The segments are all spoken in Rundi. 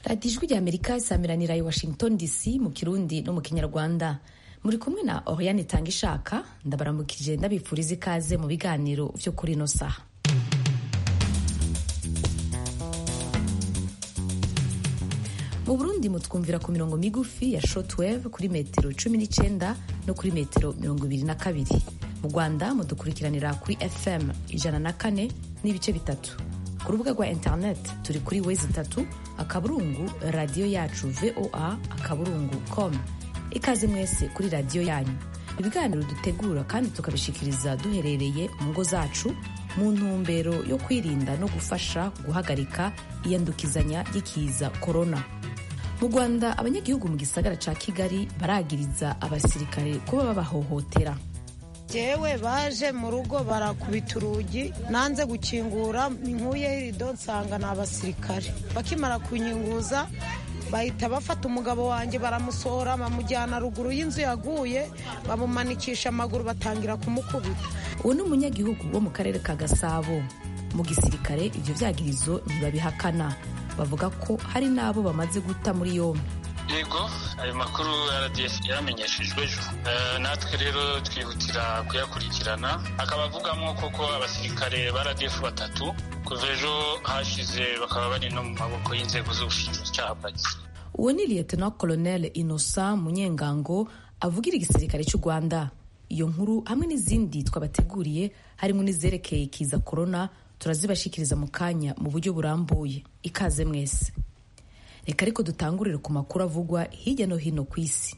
radiyo ijwi rya amerika isamiranira i washington dc mu kirundi no mu kinyarwanda muri kumwe na oriane itanga ishaka ndabaramukije ndabifuriza ikaze mu biganiro vyo kuri ino saha mu burundi mutwumvira ku mirongo migufi ya shortwave kuri metero cumi n'icenda no kuri metero mirongo ibiri na kabiri mu rwanda mudukurikiranira kuri fm ijana na kane n'ibice bitatu ku rubuga rwa internet turi kuri wezi itatu akaburungu radiyo yacu voa akaburungu com ikaze mwese kuri radiyo yanyu ibiganiro dutegura kandi tukabishikiriza duherereye mu ngo zacu mu ntumbero yo kwirinda no gufasha guhagarika iyandukizanya ry'ikiza korona mu rwanda abanyagihugu mu gisagara ca kigali baragiriza abasirikare kuba babahohotera jewe baje mu rugo barakubita urugi nanze gukingura nkuyeho irido nsanga ni abasirikare bakimara kunyinguza bahita bafata umugabo wanjye baramusohora bamujyana ruguru y'inzu yaguye bamumanikisha amaguru batangira kumukubita uwo ni umunyagihugu wo mu karere ka gasabo mu gisirikare ibyo vyagirizo ntibabihakana bavuga ko hari n'abo bamaze guta muri yombi yego ayo makuru rdf yaramenyeshejwe ejo natwe rero twihutira kuyakurikirana akaba avugamo koko abasirikare ba rdf batatu kuva ejo hashize bakaba bari no mu maboko y'inzego z'ubushinjacyaha bwa gisirikare uwo ni lieutenant colonel innocent munyengango avugira igisirikare cy'u rwanda iyo nkuru hamwe n'izindi twabateguriye harimo n'izerekeye ikiza korona turazibashikiriza mu kanya mu buryo burambuye ikaze mwese reka ariko dutangurire ku makuru avugwa hirya no hino ku isi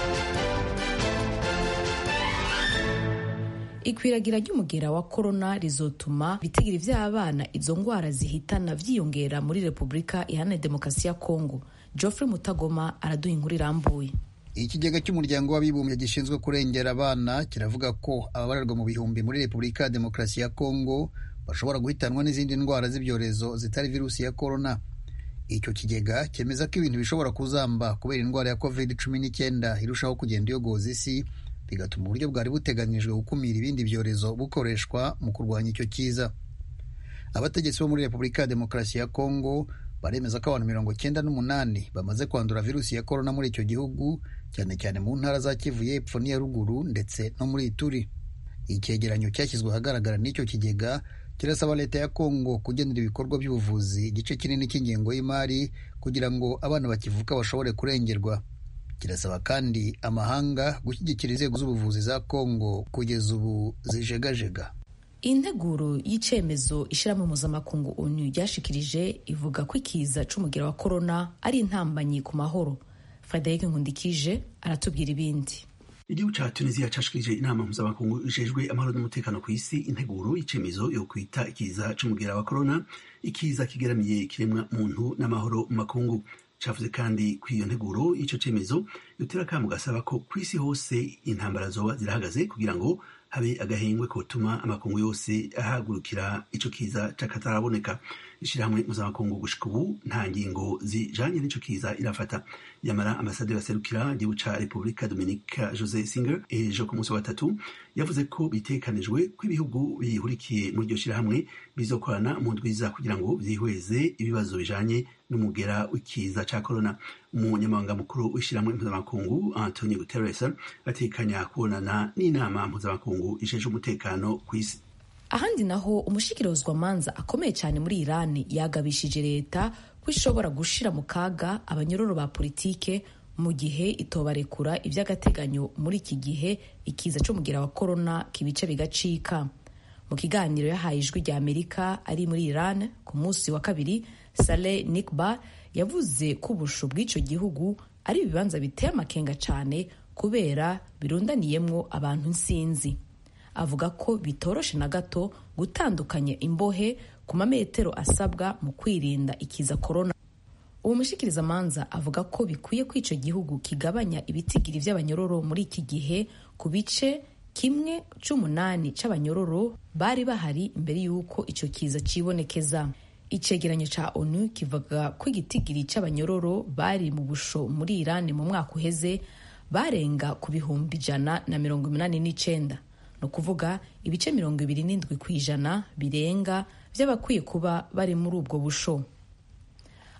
ikwiragira ry'umugera wa korona rizotuma ibitigiri vy'abana izo ngwara zihitana vyiyongera muri repubulika iharanira demokarasi ya kongo geoffrey mutagoma araduha inkuru irambuye ikigega cy'umuryango w'abibumbye gishinzwe kurengera abana kiravuga ko ababarerwa mu bihumbi muri repubulika ya demokarasi ya kongo bashobora guhitanwa n'izindi ndwara z'ibyorezo zitari virusi ya korona icyo kigega cyemeza ko ibintu bishobora kuzamba kubera indwara ya covid cumi n'icyenda irushaho kugenda iyogoza isi bigatuma uburyo bwari buteganijwe gukumira ibindi byorezo bukoreshwa mu kurwanya icyo kiza abategetsi bo muri repubulika ya demokarasi ya kongo baremeza ko abantu mirongo cyenda n'umunani bamaze kwandura virusi ya korona muri icyo gihugu cyane cyane mu ntara za kivu y'epfo n'iya ruguru ndetse no muri ituri icyegeranyo cyashyizwe ahagaragara n'icyo kigega kirasaba leta ya kongo kugenera ibikorwa by'ubuvuzi igice kinini cy'ingengo y'imari kugira ngo abana bakivuka bashobore kurengerwa kirasaba kandi amahanga gushyigikira inzego z'ubuvuzi za kongo kugeza ubu zijegajega integuro y'icyemezo ishyirahamwe mpuzamakungu onu ryashikirije ivuga ko ikiza c'umugera wa korona ari intambanyi ku mahoro frederic nkundikije aratubwira ibindi igihugu ca tunisia cashikirije inama mpuzamakungu ijejwe amahoro n'umutekano ku isi integuro y'icemezo yo kwita ikiza c'umugera wa korona ikiza kigeramiye ikiremwa muntu n'amahoro mu makungu cavuze kandi ku iyo nteguro y'ico cemezo yotera akamu gasaba ko ku isi hose intambara zoba zirahagaze kugira ngo habe agahengwe kotuma amakungu yose ahagurukira ico kiza c'akataraboneka ishirahamwe mpuzamakungu gushika ubu nta ngingo zijanye n'ico kiza irafata yamara ambasaderi aserukira igihugu ca repubulika dominika jose singer ejo ku munsi wa gatatu yavuze ko bitekanijwe ko ibihugu bihurikiye muri iryo shirahamwe bizokorana mu ndwiza kugira ngo vyihweze ibibazo bijanye n'umugera w'ikiza ca corona umunyamabanga mukuru w'ishirahamwe mpuzamakungu antonio guterres atekanya kubonana n'inama mpuzamakungu ijejwe umutekano ku isi ahandi naho umushikirozwamanza akomeye cyane muri irani yagabishije leta ko ishobora gushira mu kaga abanyororo ba politike mu gihe itobarekura iby'agateganyo muri iki gihe ikiza c'umugera wa korona kibice bigacika mu kiganiro yahaye ijwi rya amerika ari muri iran ku munsi wa kabiri saleh nikba yavuze ko ubusho bw'icyo gihugu ari ibibanza biteye amakenga cyane kubera birundaniyemwo abantu nsinzi avuga ko bitoroshe na gato gutandukanya imbohe ku mametero asabwa mu kwirinda ikiza korona uwo mushikirizamanza avuga ko bikwiye ko icyo gihugu kigabanya ibitigiri by'abanyororo muri iki gihe ku bice kimwe c'umunani c'abanyororo bari bahari imbere y'uko icyo kiza cibonekeza icegeranyo ca onu kivuga ko igitigiri c'abanyororo bari mu busho muri irani mu mwaka uheze barenga ku bihumbi ijana na mirongo umunani n'icenda ni ukuvuga ibice mirongo ibiri n'indwi ku ijana birenga by'abakwiye kuba bari muri ubwo busho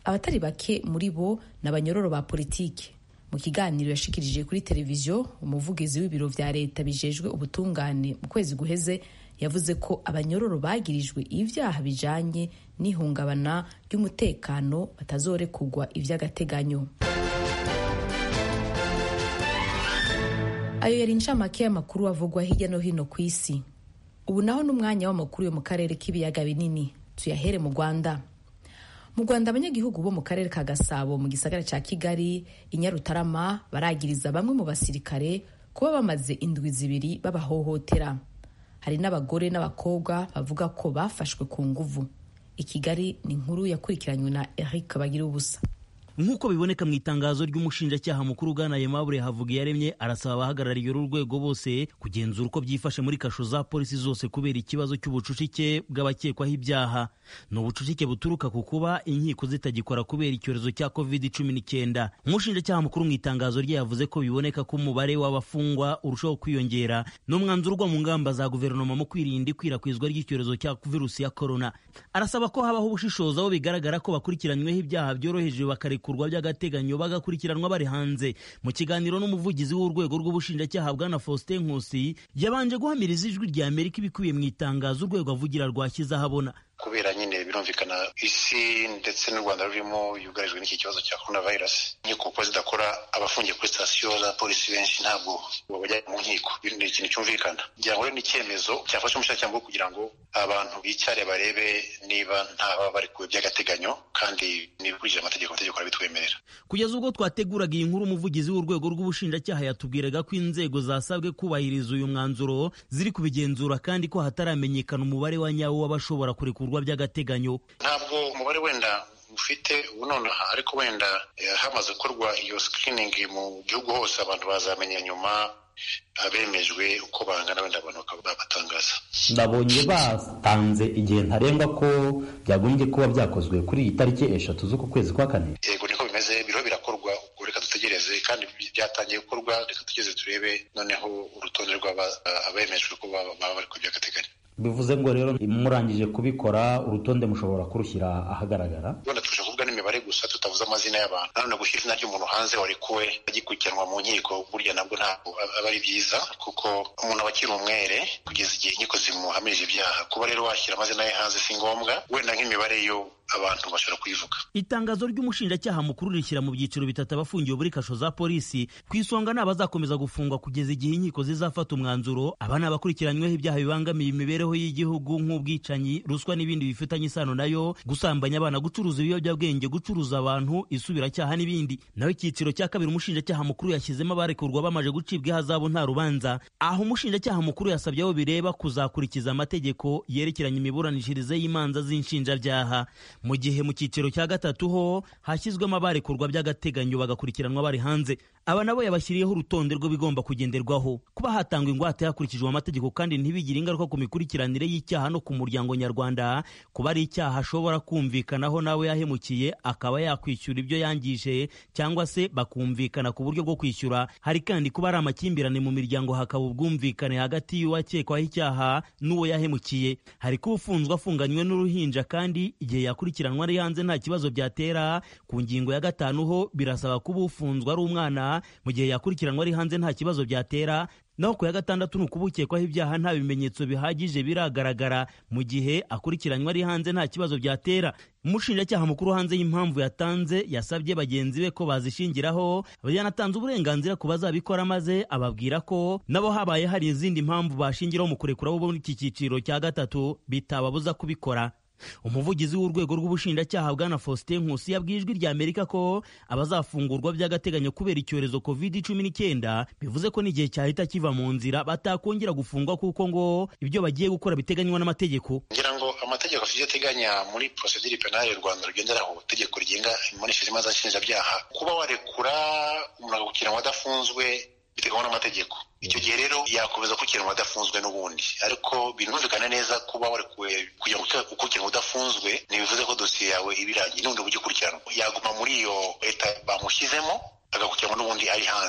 abatari bake muri bo ni abanyororo ba politiki mu kiganiro yashikirije kuri televiziyo umuvugizi w'ibiro vya leta bijejwe ubutungane mu kwezi guheze yavuze ko abanyororo bagirijwe ibyaha bijanye n'ihungabana ry'umutekano batazorekugwa ivy'agateganyo ayo yari incamake y'amakuru avugwa hirya no hino ku isi ubu naho n'umwanya w'amakuru yo mu karere k'ibiyaga binini tuyahere mu rwanda mu rwanda abanyagihugu bo mu karere ka gasabo mu gisagara cya kigali i nyarutarama baragiriza bamwe mu basirikare kuba bamaze indwi zibiri babahohotera hari n'abagore n'abakobwa bavuga ko bafashwe ku nguvu i kigali ni inkuru yakurikiranywe na eric bagira ubusa nk'uko biboneka mu itangazo ry'umushinjacyaha mukuru ugana Aimable Havugiyaremye arasaba abahagarariye uru rwego bose kugenzura uko byifashe muri kasho za polisi zose kubera ikibazo cy'ubucucike bw'abakekwaho ibyaha ni ubucucike buturuka ku kuba inkiko zitagikora kubera icyorezo cya covid cumi n'icyenda umushinjacyaha mukuru mu itangazo rye yavuze ko biboneka ko umubare w'abafungwa urushaho kwiyongera n'umwanzuro ugwa mu ngamba za guverinoma mu kwirinda ikwirakwizwa ry'icyorezo cya virusi ya korona arasaba ko habaho ubushishozi aho bigaragara ko bakurikiranyweho ibyaha byoroheje bakareka bikurwa by'agateganyo bagakurikiranwa bari hanze mu kiganiro n'umuvugizi w'urwego rw'ubushinjacyaha bwana Faustin Nkusi yabanje guhamiriza ijwi rya Amerika ibikubiye mu itangazo urwego avugira rwashyize ahabona kubera nyine birumvikana isi ndetse n'u rwanda rurimo yugarijwe n'iki kibazo cya korona vayirasi inkiko kuko zidakora abafungiye kuri sitasiyo za polisi benshi ntabwo bajya mu nkiko ni ikintu cyumvikana ngira ngo rero ni icyemezo cyafashe umushyiracyango kugira ngo abantu bicare barebe niba ntaba bari ku by'agateganyo kandi n'ibikurikije amategeko amategeko arabitwemerera kugeza ubwo twateguraga iyi nkuru umuvugizi w'urwego rw'ubushinjacyaha yatubwiraga ko inzego zasabwe kubahiriza uyu mwanzuro ziri kubigenzura kandi ko hataramenyekana umubare wa nyawo w'abashobora kurekurwa by'agateganyo ntabwo umubare wenda ufite ubu nonaha ariko wenda hamaze gukorwa iyo sikiriningi mu gihugu hose abantu bazamenya nyuma abemejwe uko bangana wenda abantu babatangaza ndabonye batanze igihe ntarengwa ko byagombye kuba byakozwe kuri iyi tariki eshatu z'uku kwezi kwa kane yego niko bimeze biriho birakorwa ubwo reka dutegereze kandi byatangiye gukorwa reka tugeze turebe noneho urutonde rw'abemejwe ko baba bari ku by'agateganyo bivuze ngo rero murangije kubikora urutonde mushobora kurushyira ahagaragara wenda tuje kuvuga n'imibare gusa tutavuze amazina y'abantu nanone gushyira izina ry'umuntu hanze warekuwe agikurikiranwa mu nkiko burya nabwo ntabwo aba ari byiza kuko umuntu aba akiri umwere kugeza igihe inkiko zimuhamirije ibyaha kuba rero washyira amazina ye hanze si ngombwa wenda nk'imibare yo abantu bashobora kuyivuga itangazo ry'umushinjacyaha mukuru rishyira mu byiciro bitatu abafungiwe muri kasho za polisi ku isonga ni abazakomeza gufungwa kugeza igihe inkiko zizafata umwanzuro aba ni abakurikiranyweho ibyaha bibangamiye imibereho y'igihugu nk'ubwicanyi ruswa n'ibindi bifitanye isano nayo gusambanya abana gucuruza ibiyobyabwenge gucuruza abantu isubiracyaha n'ibindi naho icyiciro cya kabiri umushinjacyaha mukuru yashyizemo abarekurwa bamaze gucibwa ihazabu nta rubanza aho umushinjacyaha mukuru yasabye abo bireba kuzakurikiza amategeko yerekeranye imiburanishirize y'imanza z'inshinjabyaha mu gihe mu cyiciro cya gatatu ho hashyizwemo abarekurwa by'agateganyo bagakurikiranwa bari hanze aba nabo yabashyiriyeho urutonde rw'ibigomba kugenderwaho kuba hatangwa ingwate hakurikijwe amategeko kandi ntibigire ingaruka ku mikurikiranire y'icyaha no ku muryango nyarwanda kuba ari icyaha ashobora kumvikanaho nawe yahemukiye akaba yakwishyura ibyo yangije cyangwa se bakumvikana ku buryo bwo kwishyura hari kandi kuba ari amakimbirane mu miryango hakaba ubwumvikane hagati y'uwakekwaho icyaha n'uwo yahemukiye hari kuba ufunzwe afunganywe n'uruhinja kandi igihe yakurikiranwa ari hanze nta kibazo byatera ku ngingo ya gatanu ho birasaba kuba ufunzwe ari umwana mu gihe yakurikiranwa ari hanze nta kibazo byatera naho ku ya gatandatu ni ukuba ukekwaho ibyaha nta bimenyetso bihagije biragaragara mu gihe akurikiranywe ari hanze nta kibazo byatera umushinjacyaha mukuru hanze y'impamvu yatanze yasabye bagenzi be ko bazishingiraho yanatanze uburenganzira ku bazabikora maze ababwira ko nabo habaye hari izindi mpamvu bashingiraho mu kurekura bo muri iki cyiciro cya gatatu bitababuza kubikora umuvugizi w'urwego rw'ubushinjacyaha bwana faustin nkusi yabwiye ijwi rya amerika ko abazafungurwa by'agateganyo kubera icyorezo covid cumi n'icyenda bivuze ko n'igihe cyahita kiva mu nzira batakongera gufungwa kuko ngo ibyo bagiye gukora biteganywa n'amategeko ngira ngo amategeko afite ateganya muri procedure penale u rwanda rugenderaho itegeko rigenga imiboneshereze y'imanza nshinjabyaha kuba warekura umuntu agakurikiranwa adafunzwe biteganywa n'amategeko icyo gihe rero yakomeza gukurikiranwa adafunzwe n'ubundi ariko binumvikana neza kuba warekuwe kugira ngo ukurikiranwa udafunzwe ntibivuze ko dosiye yawe iba irangiye n'ubundi buryo ukurikiranwa yaguma muri iyo leta bamushyizemo agakurikiranwa n'ubundi ari hanze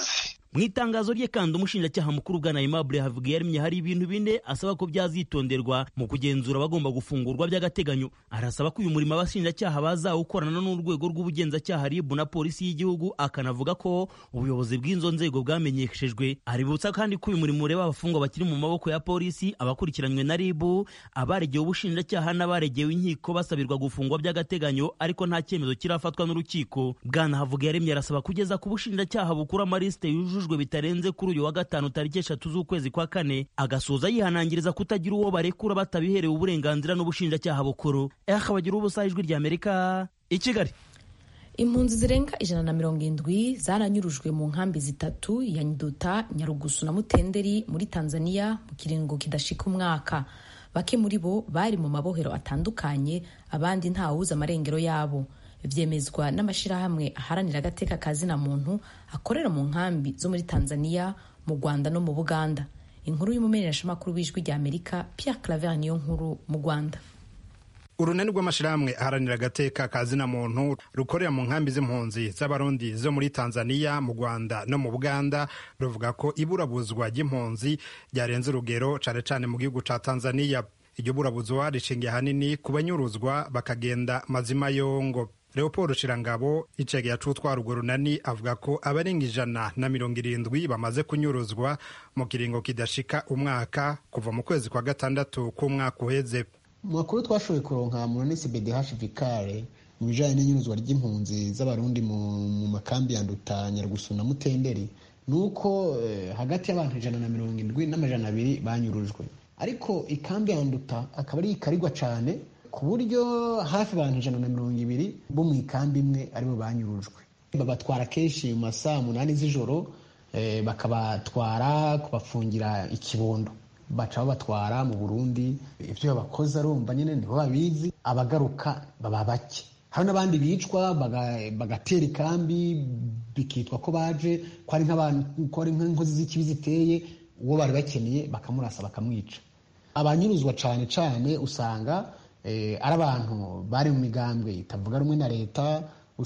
mu itangazo rye kandi umushinjacyaha mukuru bwana Aimable Havugiyaremye hari ibintu bine asaba ko byazitonderwa mu kugenzura abagomba gufungurwa by'agateganyo arasaba ko uyu murimo abashinjacyaha bazawukorana n'urwego rw'ubugenzacyaha RIB na polisi y'igihugu akanavuga ko ubuyobozi bw'izo nzego bwamenyeshejwe aributsa kandi ko uyu murimo ureba abafungwa bakiri mu maboko ya polisi abakurikiranywe na RIB abaregewe ubushinjacyaha n'abaregewe inkiko basabirwa gufungwa by'agateganyo ariko nta cyemezo kirafatwa n'urukiko bwana Havugiyaremye arasaba kugeza ku bushinjacyaha bukuru amarisite yujujwe bitarenze kuri uyu wa gatanu tariki eshatu z'ukwezi kwa kane agasoza yihanangiriza kutagira uwo barekura batabiherewe uburenganzira n'ubushinjacyaha bukuru eha bagira ubusa ijwi ry'amerika i kigali impunzi zirenga ijana na mirongo indwi zaranyurujwe mu nkambi zitatu ya nduta nyarugusu na mutenderi muri tanzania mu kiringo kidashika umwaka bake muri bo bari mu mabohero atandukanye abandi ntawuzi amarengero yabo byemezwa n'amashyirahamwe aharanira agateka ka zina muntu akorera mu nkambi zo muri tanzania mu rwanda no mu buganda inkuru y'umumenyeshamakuru w'ijwi rya amerika pierre claver niyo nkuru mu rwanda urunani rw'amashyirahamwe aharanira agateka ka zina muntu rukorera mu nkambi z'impunzi z'abarundi zo muri tanzania mu rwanda no mu buganda ruvuga ko iburabuzwa ry'impunzi ryarenze urugero cyane cyane mu gihugu cya tanzania iryo burabuzwa rishingiye ahanini ku banyuruzwa bakagenda mazima yongo leopold shirangabo icegeye acutwara urwo runani avuga ko abarenga ijana na mirongo irindwi bamaze kunyuruzwa mu kiringo kidashika umwaka kuva mu kwezi kwa gatandatu k'umwaka uheze mu makuru twashoboye kuronka mu nsbdh vikare mu bijanye n'inyuruzwa ry'impunzi z'abarundi mu makambi ya nduta nyarugusu na mutenderi ni uko eh, hagati y'abantu ijana na mirongo indwi n'amajana abiri banyurujwe ariko ikambi ya nduta akaba ari ikarigwa cane ku buryo hafi abantu ijana na mirongo ibiri bo mu ikambi imwe aribo banyurujwe babatwara kenshi mu masaha umunani z'ijoro eh, bakabatwara kubafungira ikibondo baca babatwara mu burundi ibyo babakoze arumva nyine nibo babizi abagaruka baba bake hari n'abandi bicwa bagatera ikambi bikitwa ko baje ko ari nk'inkozi z'ikibi ziteye uwo bari bakeneye bakamurasa bakamwica abanyuruzwa cyane cyane usanga ari abantu bari mu migambwe itavuga rumwe na leta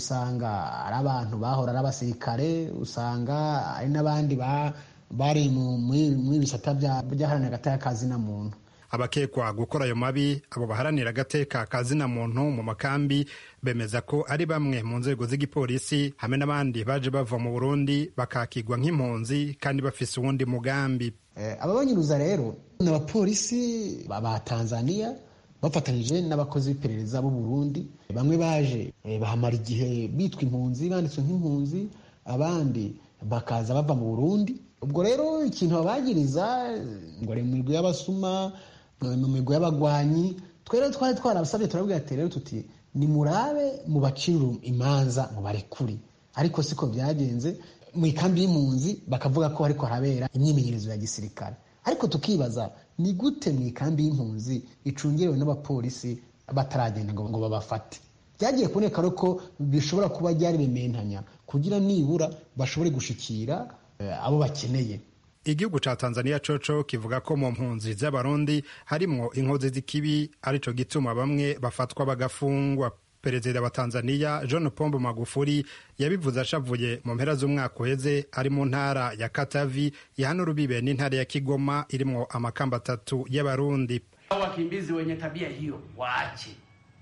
usanga ari abantu bahora ari abasirikare usanga ari n'abandi bari muri bisata by'aharanira agateka ka zina muntu abakekwa gukora ayo mabi abo baharanira agateka ka zina muntu mu makambi bemeza ko ari bamwe mu nzego z'igipolisi hamwe n'abandi baje bava mu burundi bakakigwa nk'impunzi kandi bafise uwundi mugambi aba banyuruza rero ni abapolisi ba tanzania bafatanyije n'abakozi b'iperereza b'u burundi bamwe baje bahamara igihe bitwa impunzi banditswe nk'impunzi abandi bakaza bava mu burundi ubwo rero ikintu babagiriza ngo ari mu migwi y'abasuma mu migwi y'abagwanyi twe rero twari twarabasabye turabwira ati rero tuti nimurabe mubacire imanza mubarekure ariko siko byagenze mu ikambi y'impunzi bakavuga ko ariko harabera imyimenyerezo ya gisirikare ariko tukibaza ni gute mu ikambi y'impunzi icungerewe n'abapolisi bataragenda ngo babafate byagiye kuboneka ko bishobora kuba byari bimentanya kugira nibura bashobore gushikira abo bakeneye igihugu ca tanzania coco kivuga ko mu mpunzi z'abarundi harimwo inkozi z'ikibi arico gituma bamwe bafatwa bagafungwa perezida wa tanzania john pombo magufuri yabivuze ashavuye mu mpera z'umwaka uheze ari mu ntara ya katavi ihana urubibe n'intara ya kigoma irimwo amakamba atatu y'abarundi wakimbizi wenye tabia hiyo waache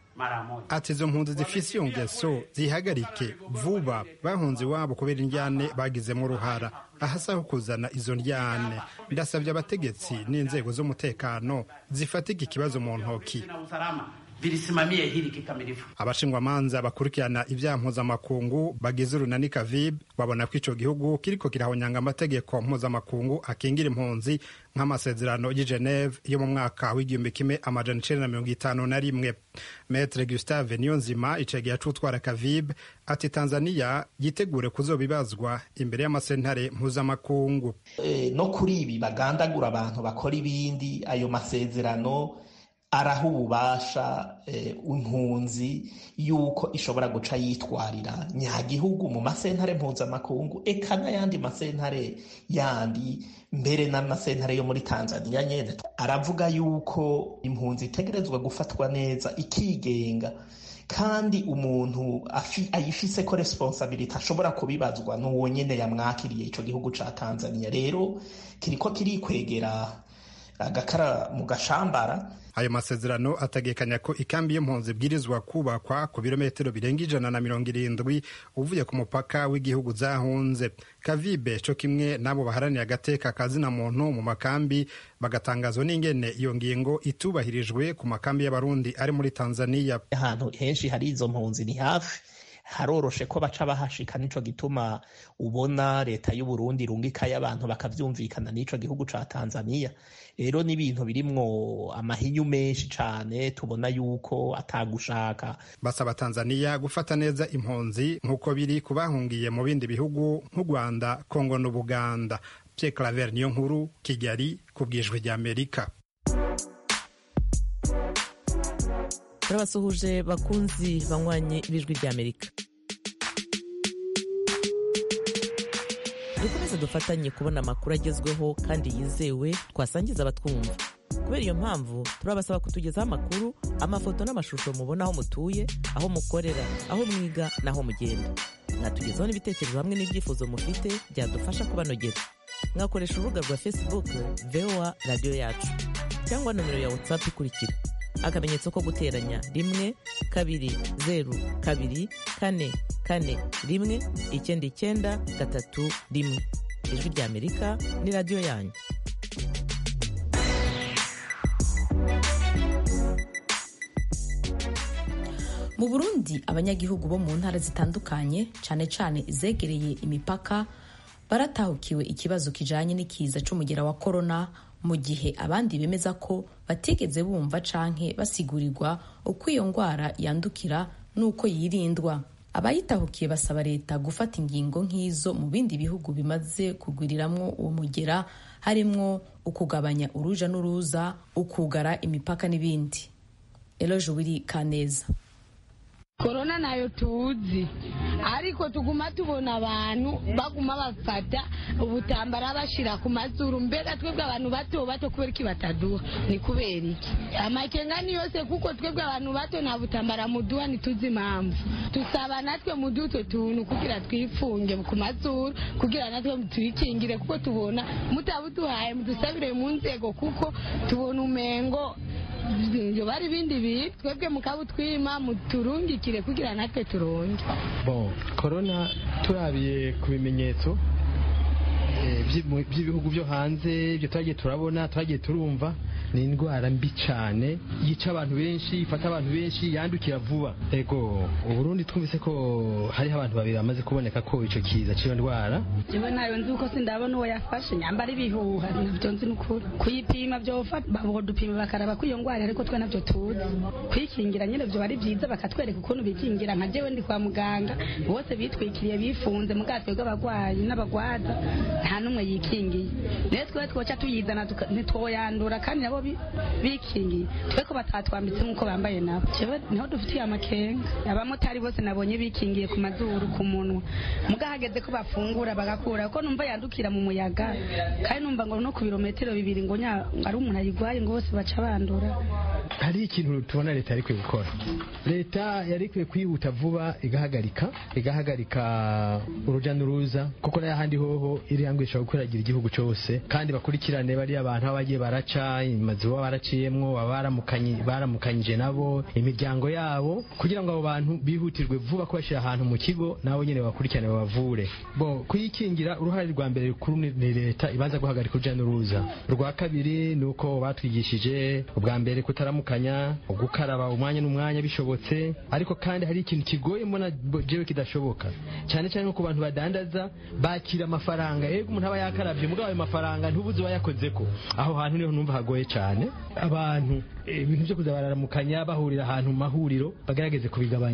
ati izo mpunzi zifise iyo ngeso zihagarike vuba bahunze iwabo kubera indyane bagizemo uruhara ahasaho kuzana izo ndyane ndasabye abategetsi n'inzego z'umutekano zifatika ikibazo mu ntoki vilisimamie hili kikamilifu. abashingwamanza bakurikirana ibyaha mpuzamakungu bagize urunani kavib babona ko ico gihugu kiriko kirahonyanga amategeko mpuzamakungu akingira impunzi nk'amasezerano y'i geneve yo mu mwaka w'igihumbi kimwe amajana icenda na mirongo itanu na rimwe metre gustave niyonzima icegeye acutwara kavib ati tanzania yitegure kuzobibazwa imbere y'amasentare mpuzamakungu e, no kuri ibi bagandagura abantu bakora ibindi ayo masezerano araha ububasha impunzi yuko ishobora guca yitwarira nyagihugu mu masentare mpuzamakungu eka n'ayandi masentare yandi mbere n'amasentare yo muri tanzania nyine aravuga yuko impunzi itegerezwa gufatwa neza ikigenga kandi umuntu ayifise ko responsabilite ashobora kubibazwa n'uwo nyine yamwakiriye icyo gihugu cya tanzania rero kiriko kirikwegera agakara mu gashambara ayo masezerano ategekanya ko ikambi y'impunzi ibwirizwa kubakwa ku birometero birenga ijana na mirongo irindwi uvuye ku mupaka w'igihugu zahunze kavibe co kimwe n'abo baharaniye agateka kazina muntu mu makambi bagatangazwa n'ingene iyo ngingo itubahirijwe ku makambi y'abarundi ari muri tanzania ahantu henshi hari izo mpunzi ni hafi haroroshe ko baca bahashika nico gituma ubona leta y'u Burundi irungikayo abantu bakavyumvikana n'ico gihugu ca Tanzania rero ni ibintu birimwo amahinyu menshi cane tubona yuko atagushaka basaba Tanzania gufata neza impunzi nk'uko biri kubahungiye mu bindi bihugu nk'u Rwanda Kongo n'Ubuganda Pierre Claver niyo nkuru Kigali ku bwijwi rya Amerika turabasuhuje bakunzi banywanye ibijwi ry'amerika dukomeze dufatanye kubona amakuru agezweho kandi yizewe twasangiza abatwumva kubera iyo mpamvu turabasaba kutugezaho amakuru amafoto n'amashusho mubona aho mutuye aho mukorera aho mwiga n'aho mugenda mwatugezaho n'ibitekerezo hamwe n'ibyifuzo mufite byadufasha kubanogera mwakoresha urubuga rwa facebook voa radiyo yacu cyangwa nomero ya whatsapp ikurikira akamenyetso ko guteranya rimwe kabiri zeru kabiri kane kane rimwe icyenda icyenda gatatu rimwe ijwi rya amerika ni radiyo yanyu mu burundi abanyagihugu bo mu ntara zitandukanye cyane cyane izegereye imipaka baratahukiwe ikibazo kijanye n'ikiza c'umugera wa korona mu gihe abandi bemeza ko batigeze bumva canke basigurirwa uko iyo ndwara yandukira n'uko yirindwa abayitahukiye basaba leta gufata ingingo nk'izo mu bindi bihugu bimaze kugwiriramwo uwo mugera harimwo ukugabanya uruja n'uruza ukugara imipaka n'ibindi eloje wiri kaneza korona nayo tuzi ariko tuguma tubona abantu baguma bafata ubutambara bashira ku mazuru mbega twebwe abantu bato bato kubera iki bataduha ni kubera iki amakenga ni yose kuko twebwe abantu bato nta butambara muduha ntituzi impamvu tusaba natwe muduha utwo tuntu kugira twifunge ku mazuru kugira natwe tuyikingire kuko tubona mutabuduhaye mudusabire mu nzego kuko tubona umengo ibyo bari ibindi bintu twebwe mukabutwima muturungikire kugira natwe turonge bon korona turabiye ku bimenyetso by'ibihugu byo hanze ibyo twagiye turabona twagiye turumva ni indwara mbi cyane yica abantu benshi ifata abantu benshi yandukira vuba ego uburundi twumvise ko hariho abantu babiri bamaze kuboneka ko icyo kiza cy'iyo ndwara jewe nayo nzi uko sindabona uwo yafashe nyambara ibihuha nabyo nzi n'ukuri kuyipima byofata bahodupima bakaraba ko iyo ndwara ariko twe nabyo tuzi kwikingira nyine byo bari byiza bakatwereka ukuntu bikingira nka jewe ndi kwa muganga bose bitwikiriye bifunze mu bwato bw'abarwayi n'abagwaza nta n'umwe yikingiye rero twe twoca tuyizana ntitwoyandura kandi nabo bikingiye twe ko batatwambitse nk'uko bambaye nabo niho dufitiye amakenga abamotari bose nabonye bikingiye ku mazuru ku munwa mugahageze ko bafungura bagakura ko numva yandukira mu muyaga kandi numva ngo no ku birometero bibiri ngo ari umuntu ayirwaye ngo bose baca bandura hari ikintu tubona leta yari ikwiye gukora leta yari ikwiye kwihuta vuba igahagarika igahagarika urujya n'uruza kuko n'ahandi hoho iriya ngo ishobora gukwiragira igihugu cyose kandi bakurikirane bariya bantu baba bagiye baraca amazu baba baraciyemwo baba baramukanyije nabo imiryango yabo kugira ngo abo bantu bihutirwe vuba kubashyira ahantu mu kigo nabo nyine bakurikirane babavure bo kuyikingira uruhare rwa mbere rukuru ni leta ibanza guhagarika urujya n'uruza urwa kabiri ni uko batwigishije ubwa mbere kutaramukanya gukaraba umwanya n'umwanya bishobotse ariko kandi hari ikintu kigoye mbona jewe kidashoboka cyane cyane nko ku bantu badandaza bakira amafaranga ego umuntu aba yakarabye mugabo ayo mafaranga ntubuze uwayakoze ko aho hantu niho numva hagoye cyane abantu ibintu byo kuza bararamukanya bahurira ahantu mu mahuriro bagerageze kubigabanya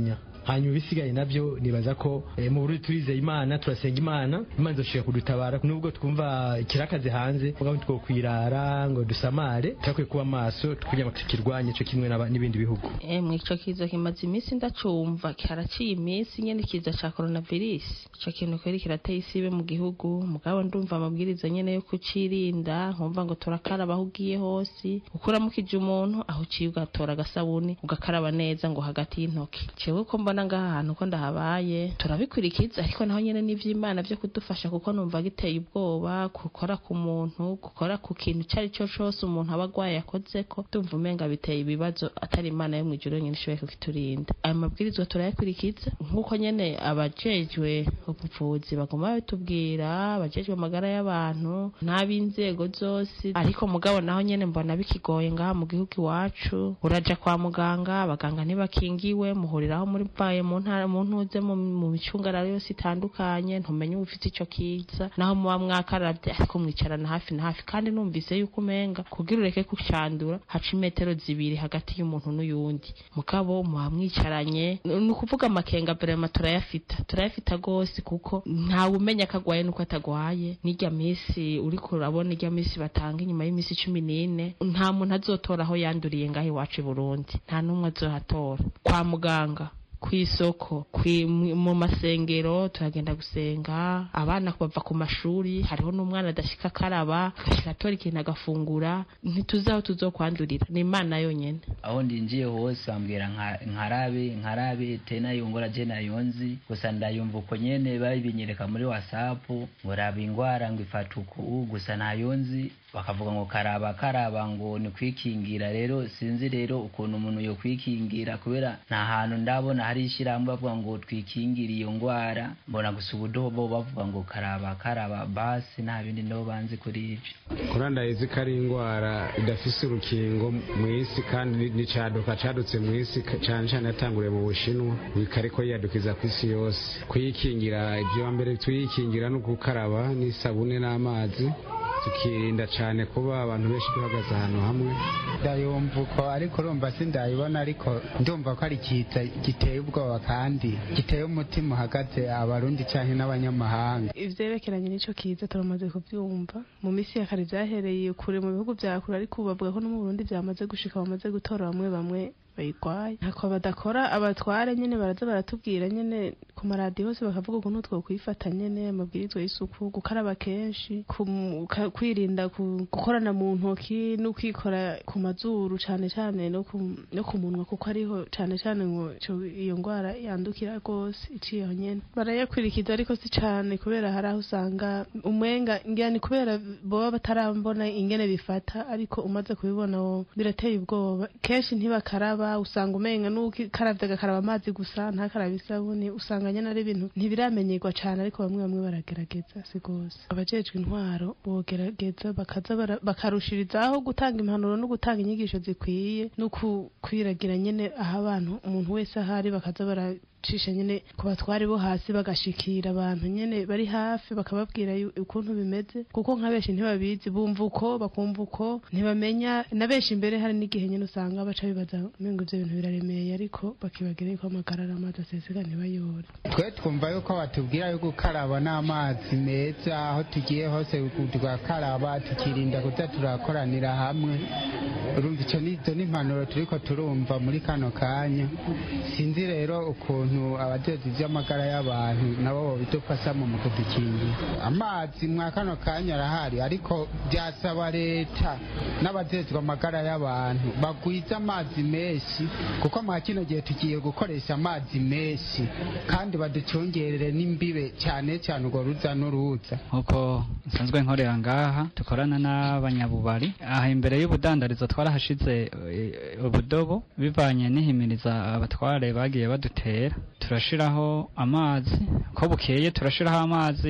hanyuma ibisigaye nabyo nibaza ko eh, mu Burundi turizeye imana turasenga imana imana izoshika kudutabara nubwo twumva kirakaze hanze mugabo two kwirara ngo dusamare turakwiye kuba maso kugira ngo tukirwanye cyo kimwe n'aba- n'ibindi bihugu emwe ico kiza kimaze iminsi ndacumva karaciye iminsi nyene kiza ca coronavirus ico kintu kweri kirateye isibe mu gihugu mugabo ndumva amabwiriza nyene yo kucirinda nkumva ngo turakaraba aho ugiye hose ukuramukije umuntu aho uciye ugatora agasabuni ugakaraba neza ngo hagati y'intoki cewe ko mbona ngaha hantu ko ndahabaye turabikurikiza ariko naho nyene n'ivy'imana vyo kudufasha kuko numva giteye ubwoba gukora ku muntu gukora ku kintu ico ari cyo cose umuntu aba agwaye yakozeko ndumva umenga biteye ibibazo atari imana yo mw'ijuru yonyene ishoboye kukiturinda ayo mabwirizwa turayakurikiza nk'uko nyene abajejwe ubuvuzi baguma babitubwira abajejwe amagara y'abantu n'ab'inzego zose ariko mugabo naho nyene mbona bikigoye ngaha mu gihugu iwacu uraja kwa muganga abaganga ntibakingiwe muhuriraho muri baye mu ntara mu ntuze mu mu micungararo yose itandukanye ntumenye ufite ico kiza naho muba mwakaravye ariko mwicarana hafi na hafi kandi numvise yuko umenga kugira ureke kucandura haca imetero zibiri hagati y'umuntu n'uyundi mugabo muba mwicaranye ni ukuvuga amakenga vrema turayafita turayafita gose kuko ntawe umenya ko agwaye nuko atagwaye n'irya misi uriko urabona irya misi batanga inyuma y'imisi cumi n'ine nta muntu azotora aho yanduriye ngaho iwacu i burundi nta n'umwe azohatora kwa muganga kw'isoko kwi- mu- mu masengero turagenda gusenga abana bava ku mashuri hariho n'umwana adashika akaraba agashika atora ikintu agafungura ntituzi aho tuzokwandurira ni imana yonyene aho ndinjiye hose bambwira nka- nkarabe nkarabe tena yongora je nayonzi gusa ndayumva uko nyene babinyereka muri whatsapp ngo raba ingwara ngo ifata uku gusa nayonzi bakavuga ngo karaba karaba ngo ni kwikingira rero sinzi rero ukuntu umuntu yo kwikingira kubera nta hantu ndabona hari ishyirahamwe bavuga ngo twikingire iyo ngwara mbona gusa ubudobo bavuga ngo karaba karaba basi nta bindi ndo banzi kuri ivyo kurandayizi ko ari indwara idafise urukingo mu isi kandi n'icaduka cadutse mu isi cane cane yatanguriye mu bushinwa bikariko yiyadukiza ku isi yose kuyikingira ivyo mbere tuyikingira no gukaraba n'isabune n'amazi tukirinda cane kuba abantu benshi duhagaze ahantu hamwe ndayumva uko ariko urumva sindayibona ariko ndumva ko ari kiza giteye ubwoba kandi giteye umutima uhagaze abarundi canke n'abanyamahanga ivyerekeranye n'ico kiza turamaze kuvyumva mu misi ya kare vyahereye kure mu bihugu vya kure ariko ubu bavuga ko no mu burundi vyamaze gushika bamaze gutora bamwe bamwe bayigwaye ntako badakora abatware nyene baraza baratubwira nyene ku maradiyo hose bakavuga ukuntu twokwifata nyene amabwirizwa y'isuku gukaraba kenshi kum- ka- kwirinda ku- gukorana mu ntoki no kwikora ku mazuru cane cane no ku- no ku munwa kuko ariho cane cane ngo ico- iyo ngwara yandukira rwose iciye aho nyene barayakurikiza ariko si cane kubera hari aho usanga umwenga ngira ni kubera boba batarambona ingene bifata ariko umaze kubibona wo birateye ubwoba kenshi ntibakaraba usanga umenga n'ukaravye agakaraba amazi gusa ntakaraba isabuni usanga nyene ari ibintu ntibiramenyerwa cane ariko bamwe bamwe baragerageza si gose abajejwe intwaro bogerageza bakaza bara- bakarushirizaho gutanga impanuro no gutanga inyigisho zikwiye no ku- kwiragira nyene aho abantu umuntu wese ahari bakaza baracisha nyene ku batwari bo hasi bagashikira abantu nyene bari hafi bakababwira yu- ukuntu bimeze kuko nka benshi ntibabizi bumva uko bakumva uko ntibamenya na benshi imbere hari n'igihe nyene usanga baca bibaza umengo ivyo bintu biraremeye ariko bakibagira yuko amagara ari amazi aseseka ntibayore twe twumva yuko batubwira yo gukaraba n'amazi meza aho tugiye hose tugakaraba tukirinda kuza turakoranira hamwe urumva icyo ni izo ni impanuro turiko turumva muri kano kanya sinzi rero ukuntu abajejwe ivy'amagara y'abantu nabo bobidufashamo mu kudukingira amazi mwa kano kanya arahari ariko byasaba leta n'abajejwe amagara y'abantu bagwize amazi menshi kuko mwa kino gihe tugiye gukoresha amazi menshi kandi baducungerere n'imbibe cyane cyane urwo ruza n'uruza nk'uko nsanzwe nkorera ngaha dukorana n'abanyabubari aha imbere y'ubudandarizo twarahashize eh, ubudobo bivanye n'ihimiriza abatware bagiye badutera turashiraho amazi ko bukeye turashiraho amazi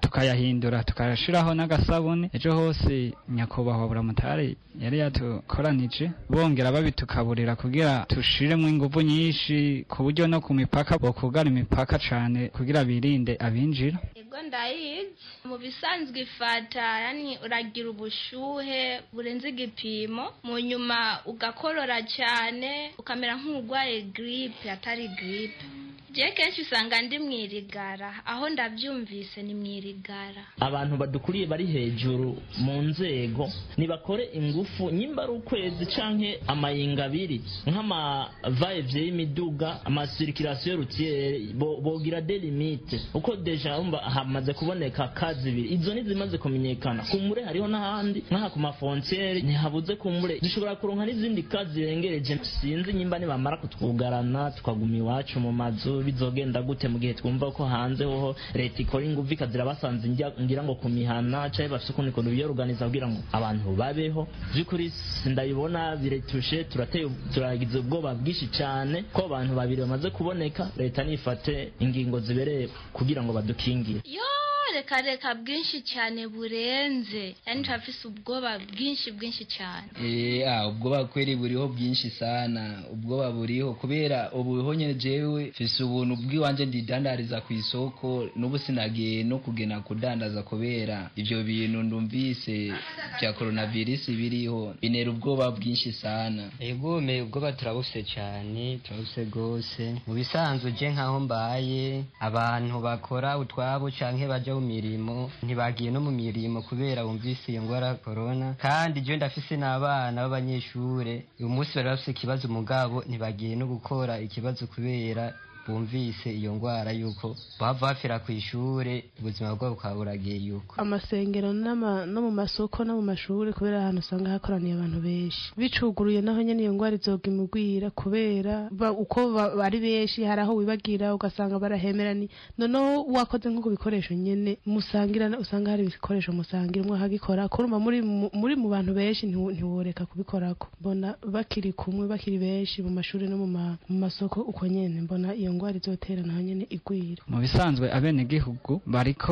tukayahindura tukayashiraho n'agasabune ejo hose nyakubahwa buramutari yari yatukoranije bongera babitukaburira kugira tushiremo inguvu nyinshi ku buryo no ku mipaka bokugara imipaka cane kugira birinde abinjira ego ndayizi mu bisanzwe ifata yani uragira ubushuhe burenze igipimo mu nyuma ugakorora cyane ukamera nk'urwaye giripe atari giripe je kenshi usanga ndi mwirigara aho ndavyumvise ni mwirigara abantu badukuriye bari hejuru mu nzego nibakore ingufu nyimba ari ukwezi canke amayinga abiri nk'amavayevye y'imiduga amasirikirasiyo rutiyere bogira de limite uko deja umva hamaze kuboneka kazi ibiri izo nizimaze kumenyekana kumure hariho n'ahandi nk'aha ku mafontiere ntihabuze kumure zishobora kuronka n'izindi kazi zirengereje sinzi nyimba nibamara kutwugarana tukaguma iwacu mu mazu bizogenda gute mu gihe twumva ko hanze hoho leta ikora ingufu ikazira basanze ngira ngo ku mihana canke bafise ukundi kuntu biyoruganiza kugira ngo abantu babeho vy'ukuri sindabibona biretushe turateye turagize ubwoba bwinshi cane ko abantu babiri bamaze kuboneka leta nifate ingingo zibereye kugira ngo badukingire yo reka reka bwinshi cyane burenze yani turafise ubwoba bwinshi bwinshi cyane eh ah ubwoba kweri buriho bwinshi sana ubwoba buriho kubera ubu nyene jewe fise ubuntu bw'iwanje ndidandariza ku isoko n'ubu sinagiye no kugena kudandaza kubera ivyo bintu ndumvise vya coronavirus biriho binera ubwoba bwinshi sana ego me ubwoba turabuse cyane turabuse gose mu bisanzwe je nkaho mbaye abantu bakora utwabo canke baja mu mirimo ntibagiye no mu mirimo kubera bumvise iyo ngwara corona kandi je ndafise n'abana b'abanyeshure uyu munsi bari bafise ikibazo mugabo ntibagiye no gukora ikibazo kubera bumvise iyo ngwara yuko bava bapfira ku ishure ubuzima bwabo bukaba buragiye yuko amasengero no mu masoko no mu mashuri kubera ahantu usanga hakoraniye abantu benshi bicuguruye naho nyene iyo ngwara izoga imugwira kubera uko bari benshi hari aho wibagira ugasanga barahemerani noneho wakoze nko ku bikoresho nyene musangira usanga hari ibikoresho musangira umwe akagikora kurumva muri muri mu bantu benshi ntiworeka kubikorako mbona bakiri kumwe bakiri benshi mu mashuri no mu masoko uko nyene mbona iyo ngwara izotera naho nyene igwira mu bisanzwe abenegihugu bariko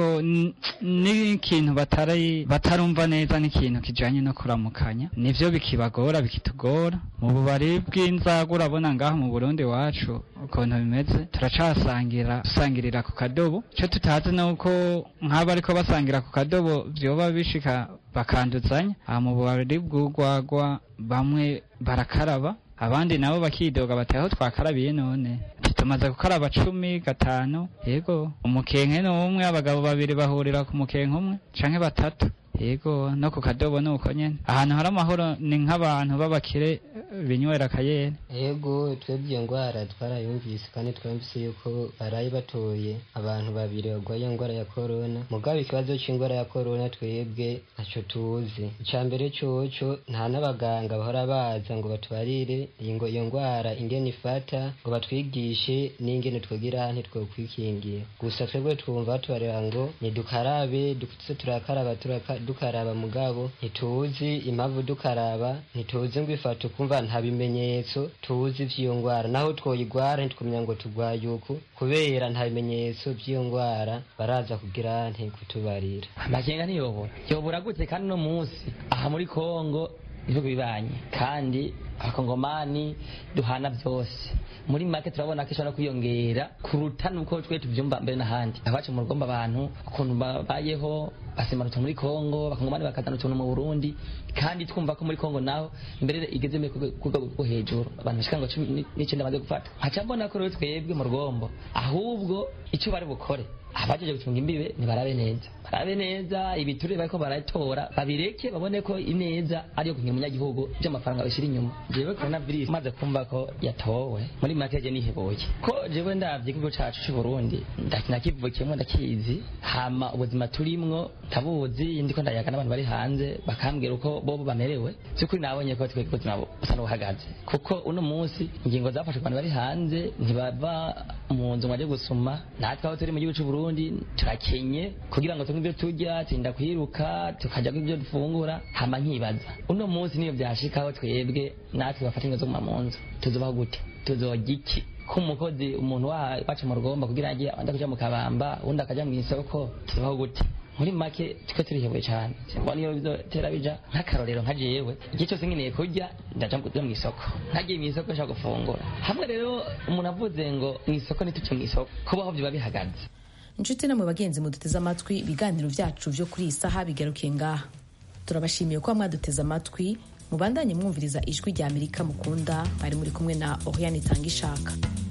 n'ikintu batari batarumva neza n'ikintu kijanye no kuramukanya nivyo bikibagora bikitugora mu bubari bw'inzaga urabona ngaho mu burundi wacu ukuntu bimeze turacasangira dusangirira ku kadobo ico tutazi nuko nk'abo ariko basangira ku kadobo vyoba bishika bakanduzanya aha mu bubari bw'urwagwa bamwe barakaraba abandi nabo bakidoga bati aho twakarabiye none tumaze gukaraba cumi gatanu yego umukenke ni umwe abagabo babiri bahurira ku mukenke umwe canke batatu yego no ku kadobo ni uko nyene ahantu hari amahoro ni nk'abantu b'abakire binywera akayere yego twebwe iyo ngwara twarayumvise kandi twumvise yuko baraye batoye abantu babiri barwaye ingwara ya korona mugabo ikibazo c'ingwara ya korona twebwe ntaco tuzi ica mbere coco nta n'abaganga bahora baza ngo batubarire ngo iyo ngwara ingene ifata ngo batwigishe n'ingene twogira ntitwokwikingira gusa twebwe twumva batubarira ngo nidukarabe duze turakaraba turaka dukaraba mugabo ntituzi impamvu dukaraba ntituzi ngo ifata ukumva nta bimenyetso tuzi vy'iyo ngwara naho twoyigwara ntitwumenya ngo tugwaye uku kubera nta bimenyetso vy'iyo ngwara baraza kugira nti kutubarira amakenga ntiyobora yobora gute kandi uno munsi aha muri kongo ibihugu bibanye kandi abakongomani duhana byose muri make turabona ko ishobora kwiyongera kuruta nuko twe tuvyumva mbere n'ahandi abacu mu rugomba abantu ukuntu babayeho basemana utuntu muri kongo abakongomani bakazana utuntu mu burundi kandi twumva ko muri kongo naho imbere igeze ku rwego rwo hejuru abantu bashika ngo cumi n'icenda bamaze gufata nkaca mbona ko rero twebwe mu rugombo ahubwo icyo bari bukore abajeje gucunga imbibe ntibarabe neza barabe neza ibiturire bariko baratora babireke babone ko ineza ariyo kugira umunyagihugu vy'amafaranga bishira inyuma jewe coronavirus maze kumva ko yatowe muri make je niheboye ko jewe ndavye igihugu cacu c'u Burundi nakivukiyemwo ndakizi hama ubuzima turimwo ntabuzi ndiko ndayaga n'abantu bari hanze bakambwira uko bobo bamerewe vy'ukuri nabonye ko twebwe ubuzima busa n'ubuhagaze kuko uno munsi ingingo zafashe ku bantu bari hanze ntibava mu nzu mwaje gusuma natwe aho turi mu gihugu c'u Burundi turakenye kugira ngo tunywe ibyo turya turinda kwiruka tukajya ibyo dufungura hama nkibaza uno munsi niyo byashikaho twebwe natwe bafata ingo zo mu nzu tuzobaho gute tuzorya iki ko umukozi umuntu wacu mu rugomba kugira ngo ajye kuja mu kabamba undi akaja mu isoko tuzobaho gute muri make twe turihebwe cyane mbona iyo bizotera bija nk'akarorero nka jewe igihe cyose nkeneye kurya ndaja mu isoko ntagiye mu isoko nshaka gufungura hamwe rero umuntu avuze ngo mu isoko ntituce mu isoko kubaho biba bihagaze inshuti namwe bagenzi muduteze amatwi ibiganiro byacu byo kuri iyi saha bigarukiye ngaha turabashimiye kuba mwaduteze amatwi mubandanye mwumviriza ijwi rya amerika mukunda bari muri kumwe na oriane itanga ishaka